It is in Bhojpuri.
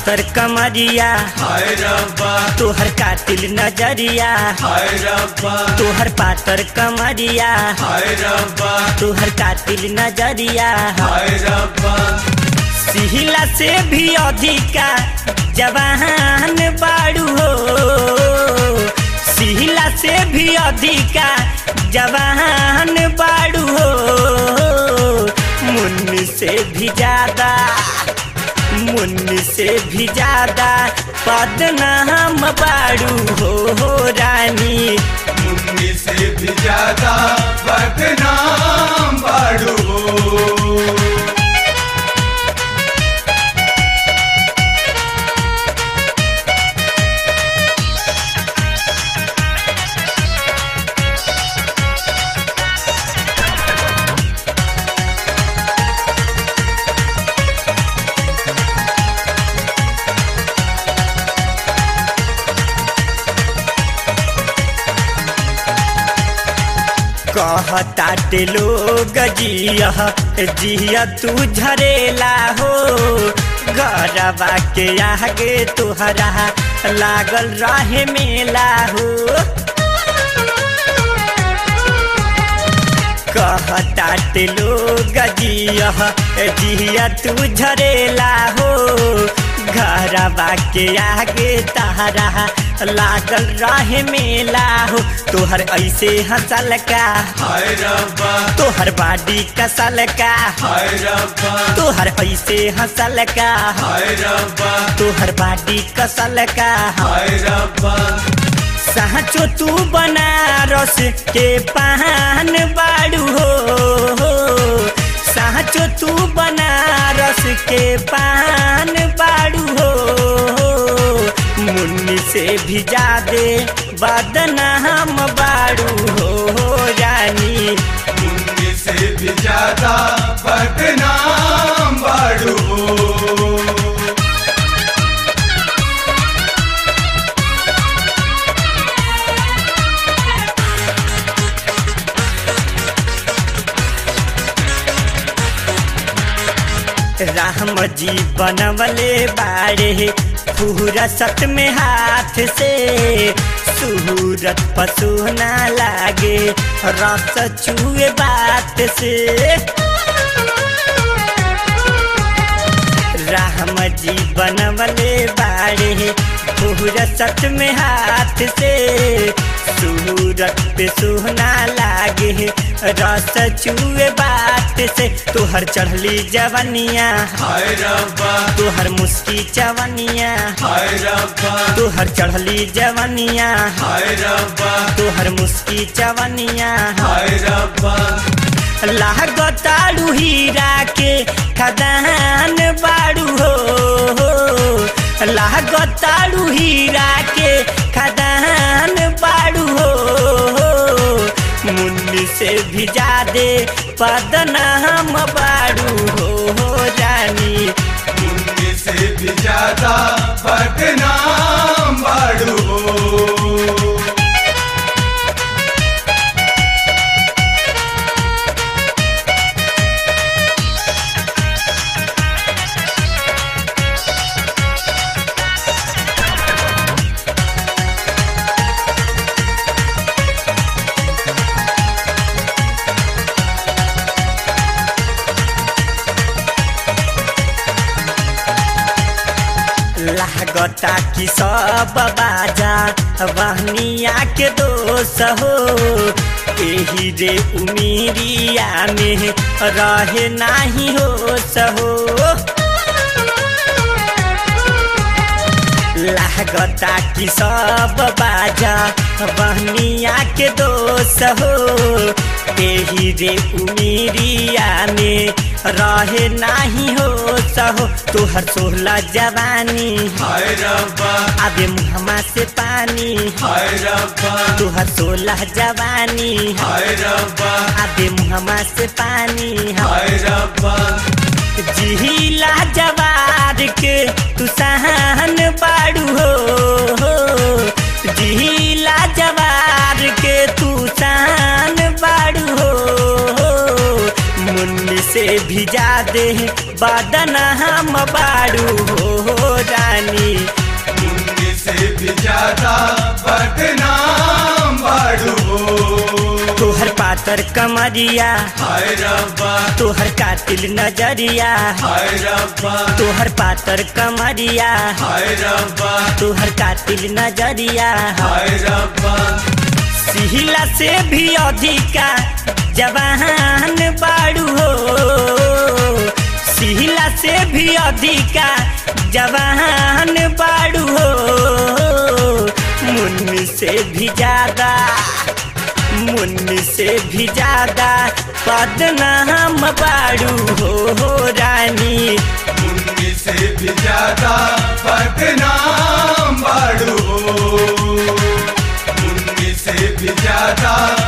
पातर कमरिया हाय रब्बा तोहर कातिल नजरिया हाय रब्बा तोहर पातर कमरिया हाय रब्बा तोहर कातिल नजरिया हाय रब्बा सिहिला से भी अधिका जवान बाड़ू हो सिहिला से भी अधिका जवान बाड़ू हो मुन्नी से भी ज्यादा मुन्नी से भी ज्यादा पदनाम बाड़ू हो, हो रानी मुन्नी से भी ज्यादा बदनाम बाड़ू हो कहताटे लोग जिया जिया तू झरेला हो गरबा के आगे तुहरा लागल रहे मेला हो कहताटे लोग जिया जिया तू झरेला हो घरबा के आगे तहरा लागल रहे मेला हो तोहर ऐसे हंसल का हाय रब्बा तोहर बाडी कसल का हाय रब्बा तोहर ऐसे हंसल का हाय रब्बा तोहर बाडी कसल का हाय रब्बा साचो तू बनारस के पान बाड़ू हो साचो तू बनारस के पान बाड़ू हो मुन्नी से भी ज्यादे बदनाम बाड़ू हो रानी मुन्नी से भी ज्यादा बदनाम बाड़ू हो राम जी बनवले बाड़े पूरा सत में हाथ से सूरत पसुना लागे रस चुए बात से राम जी बनवले बाड़े पूरा सत में हाथ से सूरत पे सुहना लागे रस चुए बात से तोहर चढ़ली जवनिया हाय रब्बा तोहर मुस्की चवनिया हाय रब्बा तोहर चढ़ली जवनिया हाय रब्बा तोहर मुस्की चवनिया हाय रब्बा लागताड़ू हीरा के खदान बाड़ू हो लागताड़ू हीरा के खदान बाड़ू हो मुन्नी से भी ज्यादे पदनाम बाड़ू हो रानी मुन्नी से भी ज्यादा बदनाम बाड़ू हो लागता कि सब बाजा वहनिया के दोष हो एही रे उमीरिया में रहे नाही हो सहो लागता कि सब बाजा बहनिया के दोष हो एही रे उमीरिया में रहे नाही हो सहो तोहर सोहला जवानी हाय रब्बा आबे मुहमा से पानी हाय रब्बा तोहर सोलह जवानी हाय रब्बा आबे मुहमा से पानी हाय रब्बा जिहिला जवार के तू सहन बाड़ू हो जिहिला जवार के तू सहन बाड़ू हो मुन्नी से भी ज्यादे बदना हम बाड़ू हो रानी मुन्नी से भी ज्यादा बदनाम बाड़ू हो तोहर पातर कमरिया हाय रब्बा तोहर कातिल नजरिया हाय रब्बा तोहर पातर कमरिया हाय रब्बा तोहर कातिल नजरिया हाय रब्बा सिहिला से भी अधिका जवान बाड़ू हो सिहिला से भी अधिका जवान बाड़ू हो मुन्नी से भी ज्यादा मुन्नी से भी ज्यादा बदनाम बाड़ू हो रानी मुन्नी से भी ज्यादा बदनाम बाड़ू हो मुन्नी से भी ज्यादा